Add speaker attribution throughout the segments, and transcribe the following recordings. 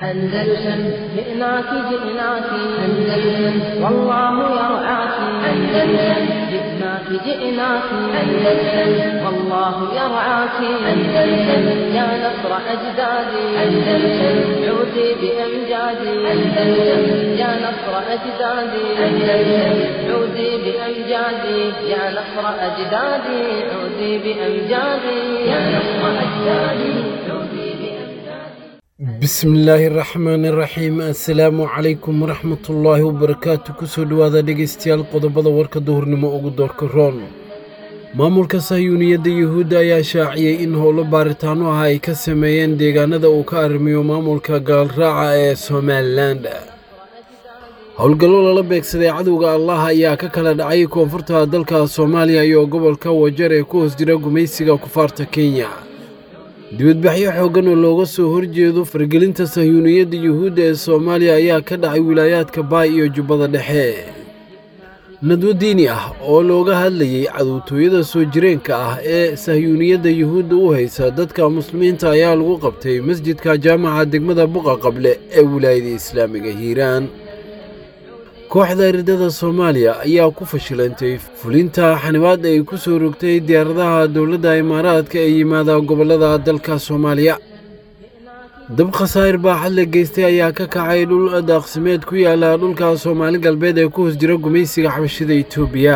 Speaker 1: أندلسن جئناك جئناك أندلسن والله يرعاك أندلسن جئناك جئناك أندلسن والله يرعاك أندلسن يا نصر أجدادي أندلسن عودي بأمجادي أندلسن يا نصر أجدادي أندلسن عودي بأمجادي يا نصر أجدادي عودي بأمجادي يا نصر أجدادي عودي بأمجادي
Speaker 2: bismillaahi raxmaani raxiim assalaamu calaykum waraxmatullaahi wabarakaatu kusoo dhowaada dhegaystayaal qodobada warka duhurnimo ugu doorka roon maamulka sahyuuniyadda yuhuudda ayaa shaaciyey in howlo baaritaano ah ay ka sameeyeen deegaanada uu ka arrimiyo maamulka gaalraaca ee somalilan howlgallo lala beegsaday cadowga allah ayaa ka kala dhacay koonfurta dalka soomaaliya iyo gobolka wajar ee ku hoos jira gumaysiga kufaarta kenya dibadbaxyo xooggan oo looga soo horjeedo fargelinta sahyuuniyadda yuhuudda ee soomaaliya ayaa ka dhacay wilaayaadka baay iyo jubbada dhexe nadwo diini ah oo looga hadlayey cadowtooyada soo jireenka ah ee sahyuuniyadda yuhuudda u haysa dadka muslimiinta ayaa lagu qabtay masjidka jaamaca degmada buqa qable ee wilaayada islaamiga hiiraan kooxda eridada soomaaliya ayaa ku fashilantay fulinta xanibaad ay ku soo rogtay diyaaradaha dowladda imaaraadka ee yimaada gobollada dalka soomaaliya dab khasaa'ir baaxad la geystay ayaa ka kacay dhul daaqsimeed ku yaala dhulka soomaali galbeed ee ku hoos jira gumaysiga xabashida etoobiya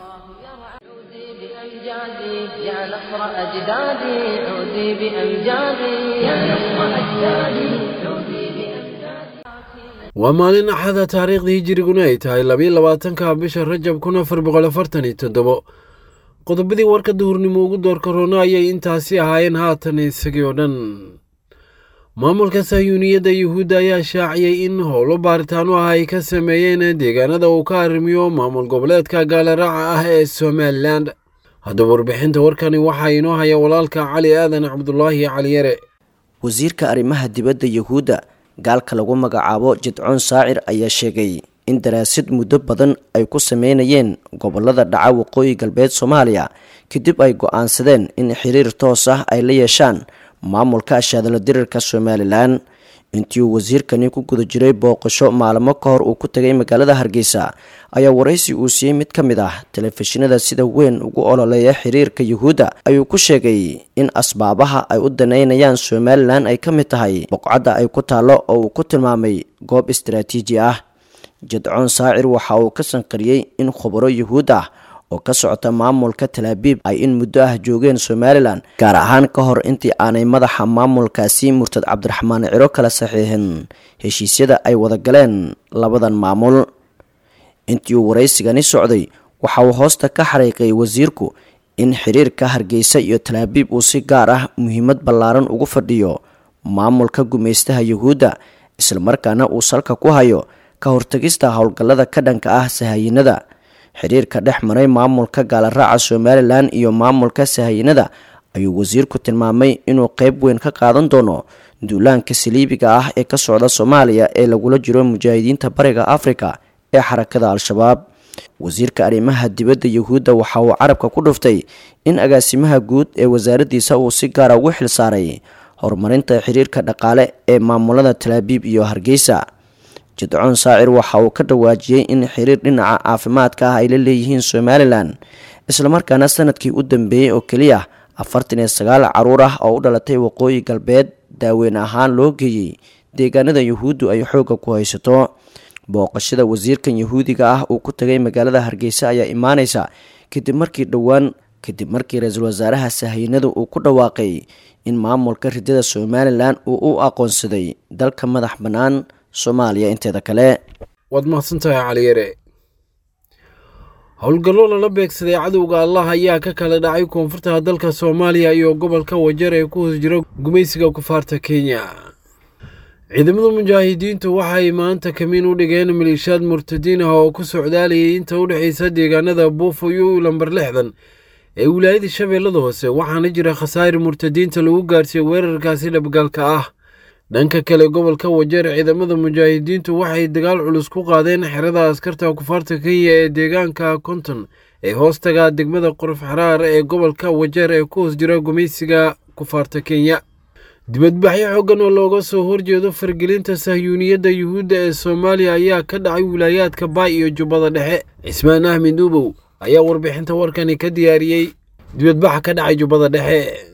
Speaker 1: عودي بأمجادي يا نصر أجدادي عودي بأمجادي يا نصر أجدادي عودي بأمجادي
Speaker 2: waa maalin axada taariikhdii hijiriguna ay tahay labiyo labaatanka bisha rajab kun afar boqol afartan iyo toddobo qodobadii warka duhurnimo ugu doorka roona ayay intaasi ahaayeen haatan isagii oo dhan maamulka sahyuuniyadda yuhuudda ayaa shaaciyey in howlo baaritaano ah ay ka sameeyeen deegaanada uu ka arrimiyo maamul goboleedka gaalaraaca ah ee somalilan haddaba warbixinta warkani waxaa inoo haya walaalka cali aadan cabdulaahi cali yare
Speaker 3: wasiirka arrimaha dibadda yuhuudda gaalka lagu magacaabo jidcoon saacir ayaa sheegay in daraasid muddo badan ay ku sameynayeen gobolada dhaca waqooyi galbeed soomaaliya kadib ay go-aansadeen in xiriir toos ah ay la yeeshaan maamulka ashaadalo dirirka somalilan intii uu wasiirkani ku guda jiray booqasho maalmo ka hor uu ku tagay magaalada hargeysa ayaa waraysi uu siiyey mid ka mid ah telefishinada sida weyn ugu ololeeya xiriirka yuhuudda ayuu ku sheegay in asbaabaha ay u daneynayaan somalilan ay ka mid tahay boqcadda ay ku taallo oo uu ku tilmaamay goob istaraatiiji ah jadcoon saacir waxa uu ka sanqariyey in khubaro yuhuud ah oo ka socota maamulka talaabiib ay in muddo ah joogeen somalilan gaar ahaan ka hor intii aanay madaxa maamulkaasi murtad cabdiraxmaan ciro kala saxiixin heshiisyada ay wada galeen labadan maamul intii uu waraysigani socday waxa uu hoosta ka xariiqay wasiirku in xiriirka hargeysa iyo talaabiib uu si gaar ah muhiimad ballaaran ugu fadhiyo maamulka gumaystaha yuhuudda islamarkaana uu salka ku hayo ka hortagista howlgallada ka dhanka ah sahayinada xiriirka dhex maray maamulka gaalaraaca somalilan iyo maamulka sahayinada ayuu wasiirku tilmaamay inuu qeyb weyn ka qaadan doono duulaanka saliibiga ah ee ka socda soomaaliya ee lagula jiro mujaahidiinta bariga afrika ee xarakada al-shabaab wasiirka arrimaha dibadda yuhuudda waxa uu carabka ku dhuftay in agaasimaha guud ee wasaaraddiisa uu si gaara ugu xil saaray horumarinta xiriirka dhaqaale ee maamulada talaabiib iyo hargeysa jidcoon saacir waxa uu ka dhawaajiyey in xiriir dhinaca caafimaadka ah ay la leeyihiin somalilan islamarkaana sanadkii u dambeeyey oo keliya afartan iyo sagaal caruur ah oo u dhalatay waqooyi galbeed daaweyn ahaan loo geeyey deegaanada yuhuuddu ay xoogga ku haysato booqashada wasiirkan yuhuudiga ah uu ku tagay magaalada hargeysa ayaa imaaneysa kadib markii dhowaan kadib markii ra-iisul wasaaraha sahaynada uu ku dhawaaqay in maamulka ridada somalilan uu u aqoonsaday dalka madax bannaan soomaaliya inteeda kale
Speaker 2: waad mahadsantahay caliyare howlgallo lala beegsaday cadowga allah ayaa ka kala dhacay koonfurta dalka soomaaliya iyo gobolka wajar ee ku hoos jira gumaysiga kufaarta kenya ciidamada mujaahidiintu waxay maanta kamiin u dhigeen maliishaad murtadiin ah oo ku socdaalayay inta u dhexaysa deegaanada buufo iyo lambar lixdan ee wilaayada shabeellada hoose waxaana jira khasaa'ir murtadiinta lagu gaarsiiyey weerarkaasi dhabgaalka ah dhanka kale gobolka wajeer ciidamada mujaahidiintu waxay dagaal culus ku qaadeen xerada askarta kufaarta kenya ee deegaanka konton ee hoostaga degmada qorof xaraar ee gobolka wajeer ee ku hoos jira gumaysiga kufaarta kenya dibadbaxyo xooggan oo looga soo horjeedo fargelinta sahyuuniyadda yuhuudda ee soomaaliya ayaa ka dhacay wilaayaadka baay iyo jubbada dhexe cismaan ahmed ubow ayaa warbixinta warkani ka diyaariyey dibadbaxa ka dhacay jubbada dhexe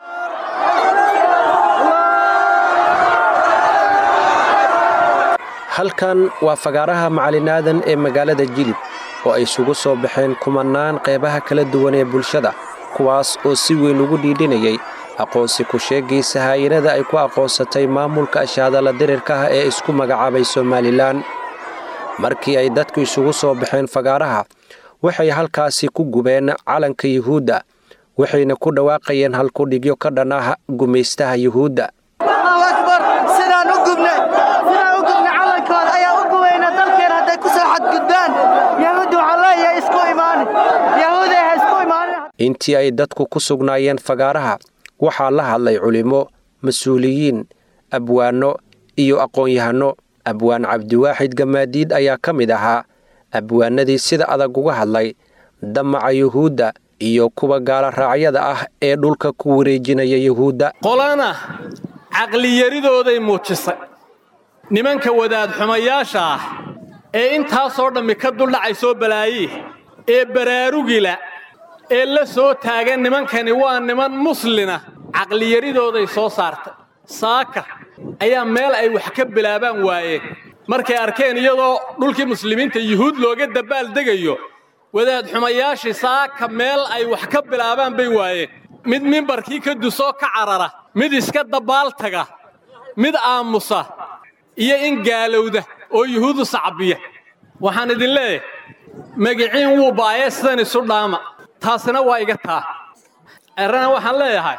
Speaker 4: halkan waa fagaaraha macalinaadan ee magaalada jilib oo ay isugu soo baxeen kumannaan qeybaha kala duwan ee bulshada kuwaas oo si weyn ugu dhiidhinayay aqoonsi ku sheegaysa haayinada ay ku aqoonsatay maamulka ashaadala dirirka ah ee isku magacaabay somalilan markii ay dadku isugu soo baxeen fagaaraha waxay halkaasi ku gubeen calanka yuhuudda waxayna ku dhawaaqayeen halkudhigyo ka dhan ah gumaystaha yuhuudda intii ay dadku ku sugnaayeen fagaaraha waxaa la hadlay culimmo mas-uuliyiin abwaanno iyo aqoon-yahanno abwaan cabdiwaaxid gamaadiid ayaa ka mid ahaa abwaanadii sida adag uga hadlay damaca yuhuudda iyo kuwa gaala raacyada ah ee dhulka ku wareejinaya yuhuudda
Speaker 5: qolana caqliyaridooday muujisay nimanka wadaad xumayaasha ah ee intaasoo dhammi ka duldhacay soo balaaye ee baraarugila ee la soo taagan nimankani waa niman muslina caqliyaridooday soo saartay saaka ayaa meel ay wax ka bilaabaan waayeen markay arkeen iyadoo dhulkii muslimiinta yuhuud looga dabaaldegayo wadaad xumayaashii saaka meel ay wax ka bilaabaan bay waayeen mid mimbarkii ka dusoo ka carara mid iska dabbaaltaga mid aamusa iyo in gaalowda oo yuhuudu sacbiya waxaan idin leeyahay magiciin wuu baayee sidan isu dhaama taasina waa iga taa errana waxaan leeyahay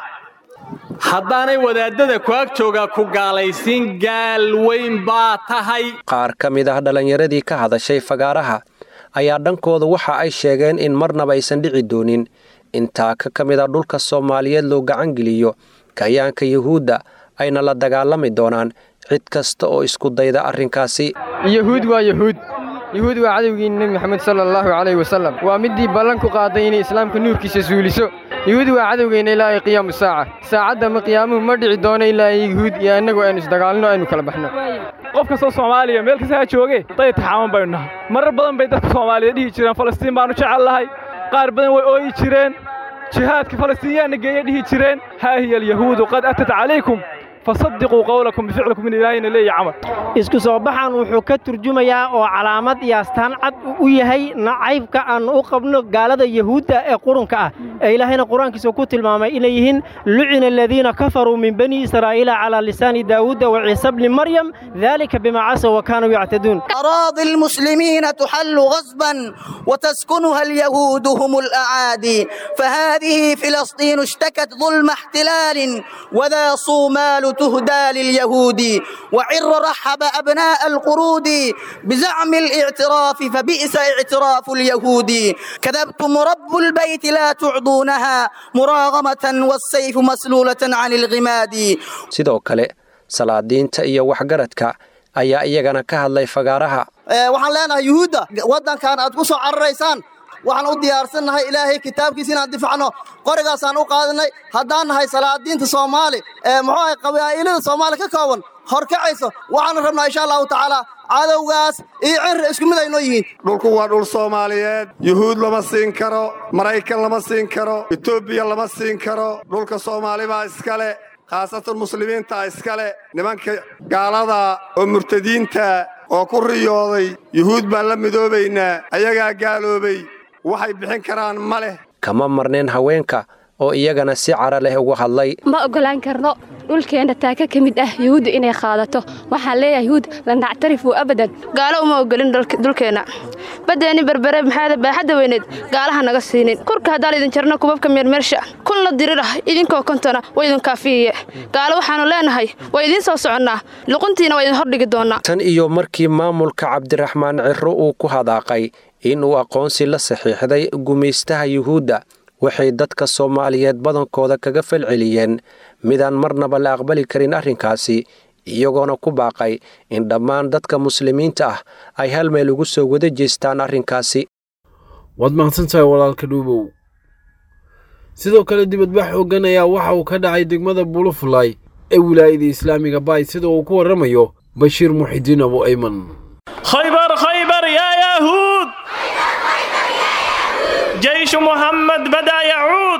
Speaker 5: haddaanay wadaaddada ku ag joogaa ku gaalaysiin gaal weyn baa tahay
Speaker 4: qaar ka mid ah dhallinyaradii ka hadashay fagaaraha ayaa dhankooda waxa ay sheegeen in marnaba aysan dhici doonin intaa ka ka mid a dhulka soomaaliyeed loo gacangeliyo kayaanka yuhuudda ayna la dagaalami doonaan cid kasta oo isku dayda arrinkaasi
Speaker 6: yuhuud waa yuhuud yuhuud waa cadowgii nebi moxamed sala allahu calayh wasallam waa middii ballan ku qaaday inay islaamka nuurkiisa suuliso yuhuud waa cadowgeenna ilaa ay qiyaamu saaca saacadda ma qiyaamuhu ma dhici doono ilaa yuhuud iyo annagu aynu isdagaalno aynu kala baxno
Speaker 7: qof kastoo soomaaliya meel kasta ha jooge day taxaaman baynu nahay marar badan bay dadka soomaaliyeed dhihi jireen falastiin baannu jecel lahay qaar badan way ooyi jireen jihaadka falastiinyaanna geeya dhihi jireen haa hiya alyahuudu qad atat calaykum fasadiquu qowlakum bificlikum in ilaahayna leeya camal
Speaker 8: isku soo baxan wuxuu ka turjumayaa oo calaamad iyo astaan cad u yahay nacaybka aan u qabno gaalada yahuudda ee qurunka ah ee ilaahayna qur-aankiisa ku tilmaamay inay yihiin lucina aladiina kafaruu min bani israa'iila calaa lisaani daawuuda wa ciisa bni maryam dalika bimaa casaw wa kaanuu yactaduun
Speaker 9: أراضي المسلمين تحل غصبا وتسكنها اليهود هم الأعادي فهذه فلسطين اشتكت ظلم احتلال وذا صومال تهدى لليهود وعر رحب أبناء القرود بزعم الاعتراف فبئس اعتراف اليهود كذبتم رب البيت لا تعضونها مراغمة والسيف مسلولة عن الغماد
Speaker 4: sidoo kale salaadiinta iyo waxgaradka ayaa iyagana ka hadlay fagaaraha
Speaker 9: waxaan leenahay yuhuudda waddankan aad ku soo cararaysaan waxaan u diyaarsannahay ilaahay kitaabkiisa inaan difacno qorigaasaan u qaadanay haddaan nahay salaadiinta soomaali ee muxuu ahay qabaa'ilada soomaali ka kooban horkacayso waxaanu rabnaa insha allahu tacaala cadowgaas iyo cirri isku mid aynoo yihiin
Speaker 10: dhulku waa dhul soomaaliyeed yuhuud lama siin karo maraykan lama siin karo etoobiya lama siin karo dhulka soomaali baa iskale khaasatan muslimiinta iskale nimanka gaalada oo murtadiinta oo ku riyooday yuhuud baan la midoobaynaa ayagaa gaaloobay waxay bixin karaan ma leh
Speaker 4: kama marneen haweenka oo iyagana si cara leh uga hadlay
Speaker 11: ma oggolaan karno dhulkeenna taaka ka mid ah yuhuudda inay qaadato waxaan leeyahay yuhuud la nactarifuu abadan gaalo uma oggolin dhulkeenna baddeenni berbere maxaada baaxadda weyneed gaalaha naga siinin kurka haddaan idin jarno kubabka meermeersha kun la dirirah idinkoo kontona waa idin kaafiyiye gaalo waxaannu leenahay waa idiin soo soconnaa luquntiina waa idin hordhigi doonnaa
Speaker 4: tan iyo markii maamulka cabdiraxmaan cirro uu ku hadaaqay inuu aqoonsi la saxiixday gumaystaha yuhuudda waxay dadka soomaaliyeed badankooda kaga falceliyeen midaan marnaba la aqbali karin arrinkaasi iyagoona ku baaqay in dhammaan dadka muslimiinta ah ay hal meel ugu soo wada jeestaan arrinkaasi
Speaker 2: waad mahadsantahay walaalka dhuubow sidoo kale dibadbax xooggan ayaa waxa uu ka dhacay degmada bulufulay ee wilaayada islaamiga baay sida uu ku warramayo bashiir muxidiin abu ayman
Speaker 12: خيبر خيبر يا يهود جيش محمد بدأ يعود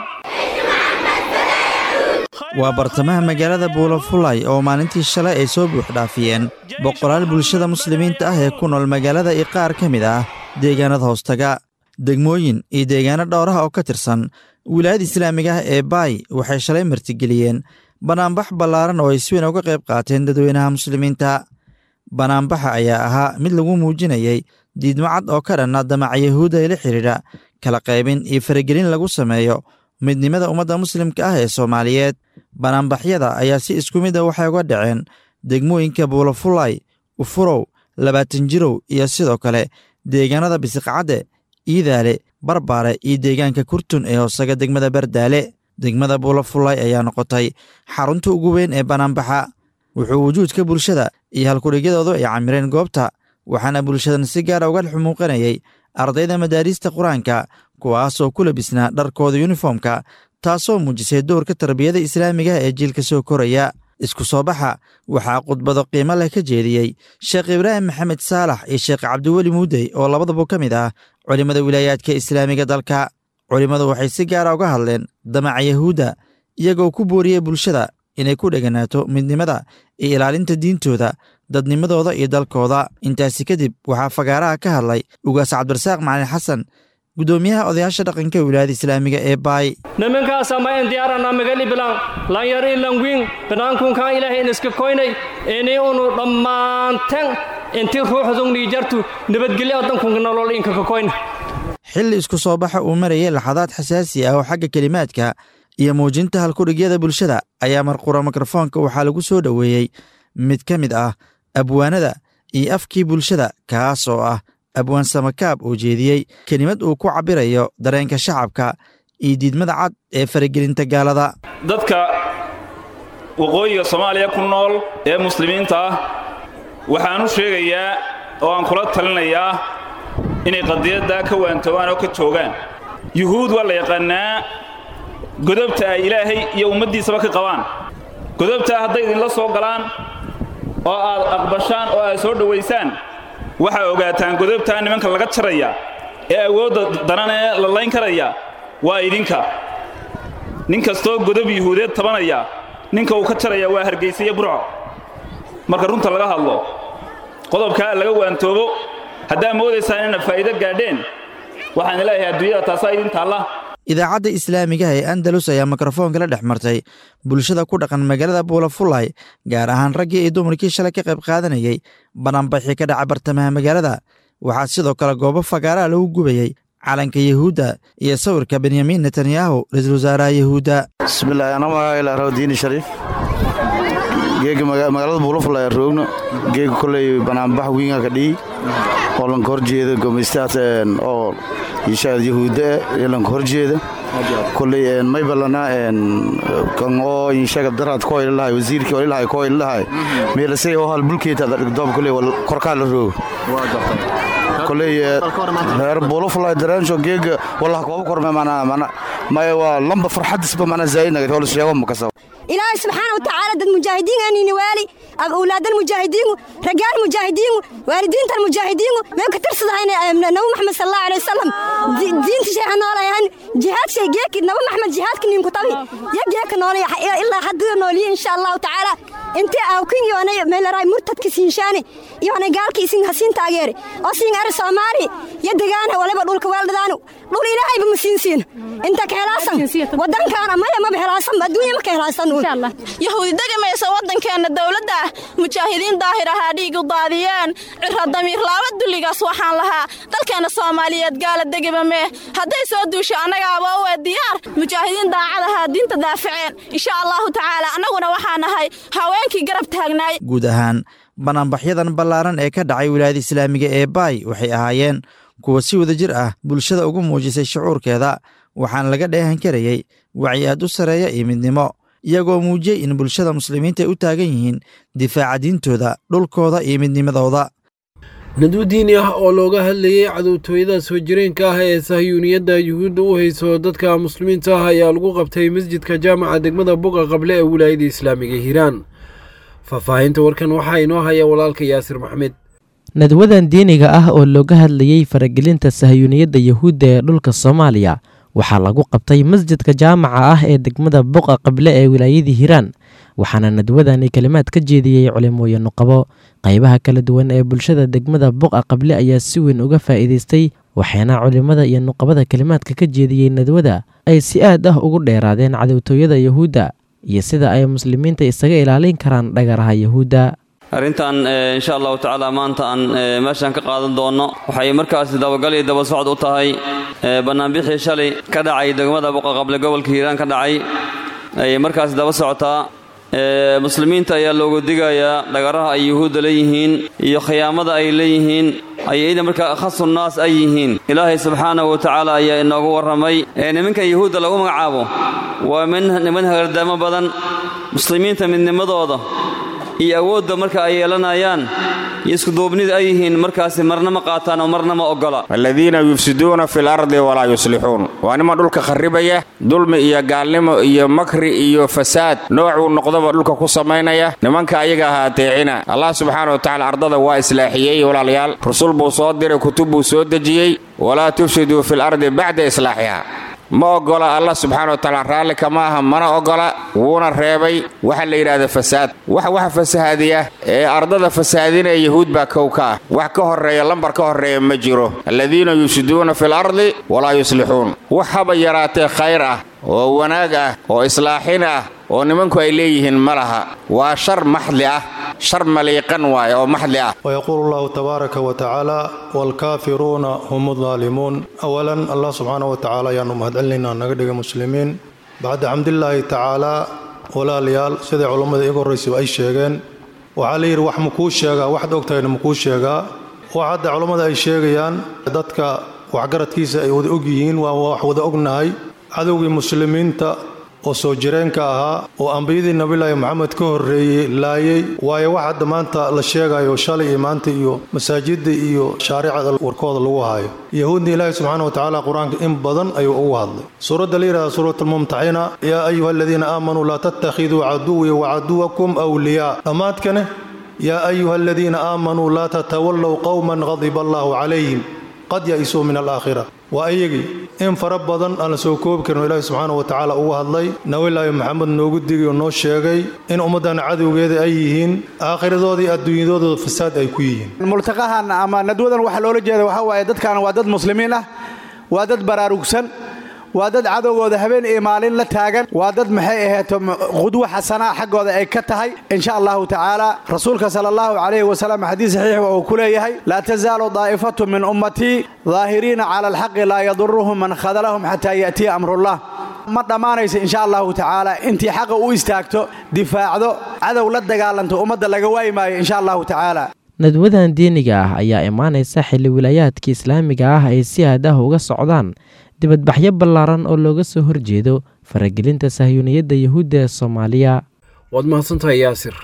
Speaker 13: waa bartamaha magaalada buulafulay oo maalintii shalay ay soo buuxdhaafiyeen boqolaal bulshada muslimiinta ah ee ku nool magaalada iyo qaar ka mid ah deegaanada hoostaga degmooyin iyo deegaano dhowraha oo ka tirsan wilaayada islaamiga ah ee baay waxay shalay martigeliyeen banaanbax ballaaran oo ay si weyn uga qayb qaateen dadweynaha muslimiinta banaanbaxa ayaa ahaa mid lagu muujinayay diidmo cad oo ka dhanna damaca yahuudda ee la xidhiidha kala qaybin iyo faragelin lagu sameeyo midnimada ummadda muslimka ah ee soomaaliyeed banaanbaxyada ayaa si isku mid a waxay uga dhaceen degmooyinka buulafulay ufurow labaatan jirow iyo sidoo kale deegaanada bisiqcadde iidaale barbaare iyo deegaanka kurtun ee hoosaga degmada bardaale degmada buulafulay ayaa noqotay xarunta ugu weyn ee banaanbaxa wuxuu wujuudka bulshada iyo halkudhigyadoodu ay camireen goobta waxaana bulshadan si gaara uga xumuuqanayay ardayda madaariista qur-aanka kuwaasoo ku labisnaa dharkooda yuniformka taasoo muujisay dowrka tarbiyada islaamiga ee jiilka soo koraya isku soo baxa waxaa khudbado qiimo leh ka jeediyey sheekh ibraahim maxamed saalax iyo sheekh cabdiweli muudey oo labadaba ka mid ah culimmada wilaayaadka islaamiga dalka culimmadu waxay si gaara uga hadleen damaca yahuudda iyagoo ku booriyey bulshada inay ku dheganaato midnimada iyo ilaalinta diintooda dadnimadooda iyo dalkooda intaasi kadib waxaa fagaaraha ka hadlay ugaas cabdirasaaq macalin xasan guddoomiyaha odayaasha dhaqanka wilaayada islaamiga ee baay
Speaker 12: nimankaasa ma en diyaarana magali bilan lanyar in langwin banaankunkan ilaahay in iska koynay ini unu dhammaanten inti ruuxdungni jartu nabadgelyo dankunka nolol inka ka koyna
Speaker 13: xilli isku soo baxa uu marayay laxadaad xasaasi ah oo xagga kelimaadka iyo muujinta halkudhigyada bulshada ayaa marqura mikrofoonka waxaa lagu soo dhoweeyey mid ka mid ah abwaanada iyo afkii bulshada kaas oo ah abwaan samakaab oo jeediyey kelimad uu ku cabbirayo dareenka shacabka iyo diidmada cad ee faragelinta gaalada
Speaker 14: dadka waqooyiga soomaaliya ku nool ee muslimiinta ah waxaan u sheegayaa oo aan kula talinayaa inay qadiyaddaa ka waantoobaan oo ka joogaan yuhuud waa la yaqaannaa godobta ay ilaahay iyo ummaddiisaba ka qabaan godobtaa hadday idinla soo galaan oo aad aqbashaan oo aad soo dhowaysaan waxaa ogaataan godobtaa nimanka laga jaraya ee awoodda daran ee la layn karaya waa idinka nin kastoo godob yuhuudeed tabanaya ninka uu ka jaraya waa hargaysa iyo burco marka runta laga hadlo qodobkaa laga waantoobo haddaa moodaysaan inaad faa'iido gaadheen waxaan leeyahay adduunyada taasaa idin taalla
Speaker 13: idaacadda islaamigaha ee andalus ayaa mikrofoonka la dhex martay bulshada ku dhaqan magaalada buulafulay gaar ahaan raggii iyo dumarkii shalay ka qayb qaadanayay banaanbaxii ka dhaca bartamaha magaalada waxaa sidoo kale goobo fagaaraha lagu gubayey calanka yahuudda iyo sawirka benyamin netanyahu ra-iisul wasaaraha yahuudda
Speaker 15: bismillahi ana magacaila rawdiini shariif geega magaalada buulafulay roogno geega koley banaanbax wiinga ka dhihi oo lanka horjeeda gomeystaas oo inshaad yahuudda ee lanka horjeeda koley maybalana kan oo inshaga daraad ko ilahay wasiirkii oo ilahay ko ilahay meelasay oo hal bulkeeta doob koley korkaa la roogo koley reer buulafulay dareensho geega wallah kooba korme mana mana maya waa lamba farxadisba mana zaa'idnaga holis sheego makasaba
Speaker 16: ilaahay subxaana wa tacaala dad mujaahidiin aanini waali awlaadal mujaahidiingu ragaal mujaahidiingu waalidiintan mujaahidiingu meel ka tirsadahayna nabi maxamed sal allahu alay wasalam diinta sheexa noolayahan jihaad shay geeki nabi maxamed jihaadka ninku tabi ya geeka noolaya ilaa hadduu nooliye insha allahu tacaala intii awkin yoonay meelaray murtadka siinshaani yoonay gaalka isin hasiin taageere oo siin ari soomaali ya degaana waliba dhulka weeldhadaanu dhul ilaahayba ma siin siin inta ka helaasan wadankaana maya maba helaasan adduunya ma ka helaasan
Speaker 17: yahuudi degamaysa waddankeenna dowladda ah mujaahidiin daahir ahaa dhiig u daadiyeen cira damiir laaba dulligaas waxaan lahaa dalkeenna soomaaliyeed gaala degaba mee hadday soo duusho annagaaba u ee diyaar mujaahidiin daacad ahaa diinta daafaceen insha allahu tacaala annaguna waxaa nahay haweenkii garab taagnaay
Speaker 13: guud ahaan banaanbaxyadan ballaaran ee ka dhacay wilaayada islaamiga ee baay waxay ahaayeen kuwa si wada jir ah bulshada ugu muujisay shucuurkeeda waxaana laga dheehan karayey wacyi aad u sarreeya iyo midnimo iyagoo muujiyey in bulshada muslimiinta ay u taagan yihiin difaaca diintooda dhulkooda iyo midnimadooda
Speaker 2: nadwo diini ah oo looga hadlayay cadowtooyada soo jireenka ah ee sahyuuniyadda yuhuudda u hayso dadka muslimiinta ah ayaa lagu qabtay masjidka jaamaca degmada buqa qable ee wilaayada islaamiga hiiraan faahfaahinta warkan waxaa inoo haya walaalka yaasir maxmed
Speaker 18: nadwadan diiniga ah oo looga hadlayey faragelinta sahyuuniyadda yuhuudda ee dhulka soomaaliya waxaa lagu qabtay masjidka jaamaca ah ee degmada buqa qable ee wilaayadii hiiraan waxaana nadwadani kalimaad ka jeediyey culimooyin nuqabo qaybaha kala duwan ee bulshada degmada buqa qable ayaa si weyn uga faa'iidaystay waxaana culimmada iyo nuqabada kalimaadka ka jeediyey nadwada ay si aad ah ugu dheeraadeen cadowtooyada yuhuudda iyo sida ay muslimiinta isaga ilaalin karaan dhagaraha yuhuudda
Speaker 19: arrintan insha allahu tacaala maanta aan meeshaan ka qaadan doonno waxay markaasi dabagal iyo daba socod u tahay bannaanbixii shalay ka dhacay degmada buqaqable gobolka hiiraan ka dhacay ayay markaasi daba socotaa muslimiinta ayaa loogu digayaa dhagaraha ay yuhuudda leeyihiin iyo khiyaamada ay leeyihiin ayayda markaa akhasu naas ay yihiin ilaahay subxaanahu wa tacaala ayaa inoogu warramay nimankan yuhuudda lagu magacaabo waa niman hagardaamo badan muslimiinta midnimadooda iyo awoodda marka ay yeelanayaan iyo iskuduubnida ay yihiin markaasi marna ma qaataan oo marna ma oggola
Speaker 20: aladiina yufsiduuna fi lardi walaa yuslixuun waa niman dhulka kharribaya dulmi iyo gaalnimo iyo makri iyo fasaad noocuu noqdaba dhulka ku samaynaya nimanka ayaga aha ateecina allah subxaana wa tacala ardada waa islaaxiyey walaalayaal rusul buu soo diray kutub buu soo dejiyey walaa tufsiduu fi lardi bacda islaaxiha ma oggola allah subxaana wa tacaala raalli kama aha mana oggola wuuna reebay waxa la yidhahda fasaad wax waxa fasahaadiya ee ardada fasahaadinaya yahuud baa kow ka ah wax ka horreeya lambar ka horreeya ma jiro aladiina yufsiduuna fi lardi walaa yuslixuun wax haba yaraatee khayr ah oo wanaag ah oo islaaxin ah oo nimanku ay leeyihiin ma laha waa shar maxdi ah shar maliiqan waaye oo maxdi ah
Speaker 21: ويقول الله تبارك وتعالى والكافرون هم الظالمون أولا الله سبحانه وتعالى يا نمهد علينا نقدق مسلمين بعد حمد الله تعالى ولا ليال سيدي علماء إيقور ريسي أي شيغين وعلي wax makuu sheegaa waxaad ogtahayna makuu sheegaa waxa hadda culammada ay sheegayaan dadka waxgaradkiisa ay wada og yihiin waa wax wada ognahay cadowgii muslimiinta oo soo jireenka ahaa oo ambiyadii nabilaahi maxamed ka horreeyey laayay waayo wax hadda maanta la sheegayo shalay iyo maanta iyo masaajidda iyo shaaricada warkooda lagu hayo yahuudna ilaahi subxaana wa tacaala qur-aanka in badan ayuu ugu hadlay suuradda la yidhahda suurat almumtaxina yaa ayuha aladiina aamanuu laa tattakhiduu caduwii wacaduwakum awliyaa dhammaadkane yaa ayuha aladiina aamanuu laa tatawallow qowman qadiba allahu calayhim qad ya-isuu min alaakhira waa iyagii in fara badan aan la soo koobi karin ilaahi subxaana wa tacaala ugu hadlay nabilaahi maxamed noogu digay oo noo sheegay in ummaddan cadowgeeda ay yihiin aakhiradoodii iyo adduunyadooda fasaad ay ku yihiin
Speaker 22: multaqahan ama nadwadan waxaa loola jeeda waxaa waaye dadkan waa dad muslimiin ah waa dad baraarugsan waa dad cadowgooda habeen iyo maalin la taagan waa dad maxay ahayto qudwo xasanaa xaggooda ay ka tahay insha allahu tacaala rasuulka sala allahu calayhi wasalam xadiis saxiix uu ku leeyahay laa tasaalu daa'ifatu min ummatii daahiriina cala alxaqi laa yaduruhum man khadalahum xataa ya'tiya amrullah ma dhammaanaysa insha allahu tacaala intii xaqa u istaagto difaacdo cadow la dagaalanto ummadda laga waayi maayo insha allahu tacaala
Speaker 18: nadwadan diiniga ah ayaa imaanaysa xilli wilaayaadka islaamiga ah ay si aad ah uga socdaan dibadbaxyo ballaaran oo looga soo horjeedo faragelinta sahyuuniyadda yuhuudda ee soomaaliya
Speaker 2: waad mahadsantahay yaasir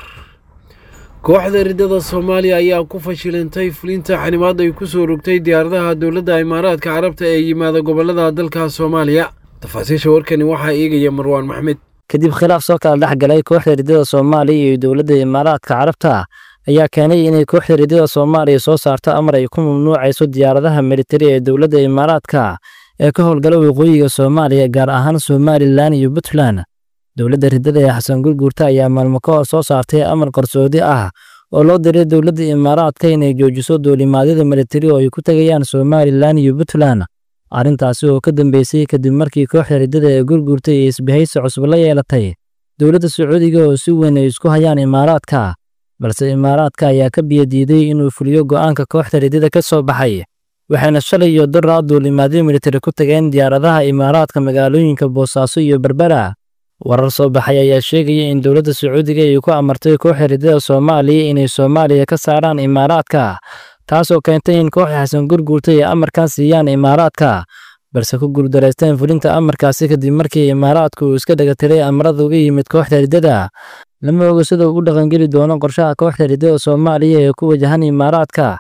Speaker 2: kooxda riddada soomaaliya ayaa ku fashilintay fulinta xanimaad ay ku soo rogtay diyaaradaha dowladda imaaraadka carabta ee yimaada gobollada dalka soomaaliya tafaasiisha warkani waxaa eegaya marwaan maxmed
Speaker 23: kadib khilaaf soo kala dhex galay kooxda riddada soomaaliya iyo dowladda imaaraadka carabta ayaa keenay inay kooxda riddada soomaaliya soo saarto amar ay ku mamnuucayso diyaaradaha militari ee dowladda imaaraadka ee ka howlgala waqooyiga soomaaliya gaar ahaan somalilan iyo puntland dowladda riddada ee xasan gurguurta ayaa maalmo ka hor soo saartay amar qarsoodi ah oo loo diray dowladda imaaraadka inay joojiso duulimaadyada militari oo ay ku tegayaan somalilan iyo puntland arrintaasi oo ka dambeysay kadib markii kooxda riddada ee gurguurta iyo isbahaysi cusub la yeelatay dowladda sacuudiga oo si weyn ay isku hayaan imaaraadka balse imaaraadka ayaa ka biyadiiday inuu fuliyo go'aanka kooxda riddada ka soo baxay waxayna shalay iyo daraa duulimaadyo militari ku tageen diyaaradaha imaaraadka magaalooyinka boosaaso iyo berbera warar soo baxay ayaa sheegaya in dowladda sacuudiga ay ku amartay kooxda riddada soomaaliya inay soomaaliya ka saaraan imaaraadka taasoo keentay in kooxda xasan gurguurta ay amarkan siiyaan imaaraadka balse ku guuldaraysteen fulinta amarkaasi kadib markii imaaraadku uu iska dhegatiray amarada uga yimid kooxda riddada lama oga sida uu u dhaqangeli doono qorshaha kooxda riddada soomaaliya ee ku wajahan imaaraadka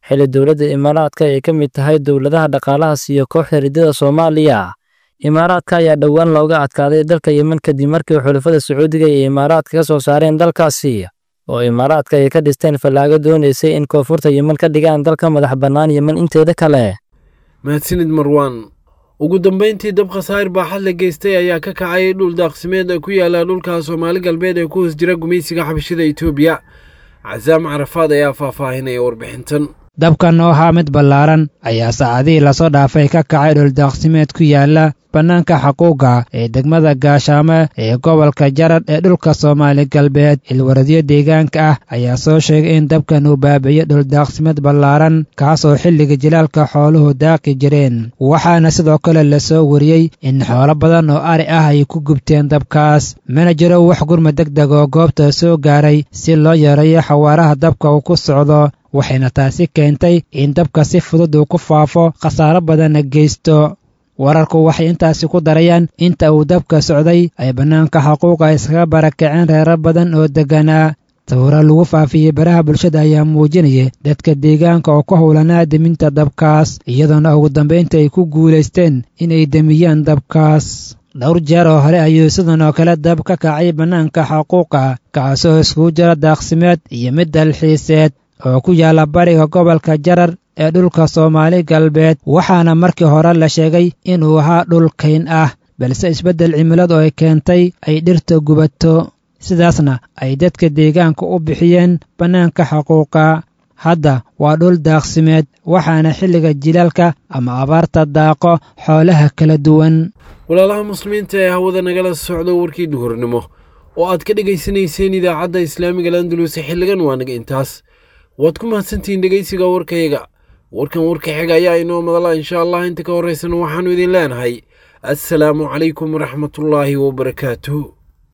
Speaker 23: xilli dowladda imaaraadka ay ka mid tahay dowladaha dhaqaalaha siiya kooxda riddada soomaaliya imaaraadka ayaa dhowaan looga adkaaday dalka yemen kadib markii xulafada sacuudiga iyo imaaraadka ka soo saareen dalkaasi oo imaaraadka ay ka dhisteen fallaago doonaysay in koonfurta yemen ka dhigaan dalka madax bannaan yemen inteeda kale
Speaker 2: mahadsanid marwaan ugu dambayntii dab khasaar baaxad la geystay ayaa ka kacay dhul daaqsimeed ee ku yaala dhulka soomaali galbeed ee ku hoos jira gumaysiga xabashida etoobiya casaam carafaad ayaa faahfaahinaya warbixintan
Speaker 1: dabkan oo ahaa mid ballaaran ayaa saacadihii lasoo dhaafay ka kacay dhuldaaqsimeed ku yaala bannaanka xaquuqa ee degmada gaashaamo ee gobolka jarad ee dhulka soomaali galbeed ilwaradyo deegaanka ah ayaa soo sheegay in dabkan uu baabi'iyo dhuldaaqsimeed ballaaran kaasoo xilliga jilaalka xooluhu daaqi jireen waxaana sidoo kale lasoo wariyey in xoolo badan oo ari ah ay ku gubteen dabkaas mana jiro wax gurma deg deg oo goobta soo gaaray si loo yareeyo xawaaraha dabka uu ku socdo waxayna taasi keentay in dabka si fudud uu ku faafo khasaaro badanna geysto wararku waxay intaasi ku darayaan inta uu dabka socday ay bannaanka xaquuqa iskaga barakaceen reero badan oo degganaa sawiro lagu faafiyey baraha bulshada ayaa muujinaya dadka deegaanka oo ku howlanaa deminta dabkaas iyadoona ugu dambaynta ay ku guulaysteen inay demiyaan dabkaas dhowr jeer oo hore ayuu sidan oo kale dab ka kacay bannaanka xaquuqa kaasoo iskugu jira daaqsimeed iyo mid dalxiiseed oo ku yaalla bariga gobolka jarar ee dhulka soomaali galbeed waxaana markii hore la sheegay inuu ahaa dhul kayn ah balse isbeddel cimiladu ay keentay ay dhirta gubato sidaasna ay dadka deegaanka u bixiyeen bannaanka xaquuqa hadda waa dhul daaqsimeed waxaana xilliga jilaalka ama abaarta daaqo xoolaha kala duwan
Speaker 2: walaalaha muslimiinta ee hawada nagala socdo warkii duhurnimo oo aad ka dhegaysanayseen idaacadda islaamiga landuluse xilligan waa naga intaas waad ku mahadsantihiin dhegaysiga warkayaga warkan warka xiga ayaa inoo madala insha allah inta ka horraysana waxaannu idin leenahay assalaamu calaykum waraxmatullaahi wabarakaatuh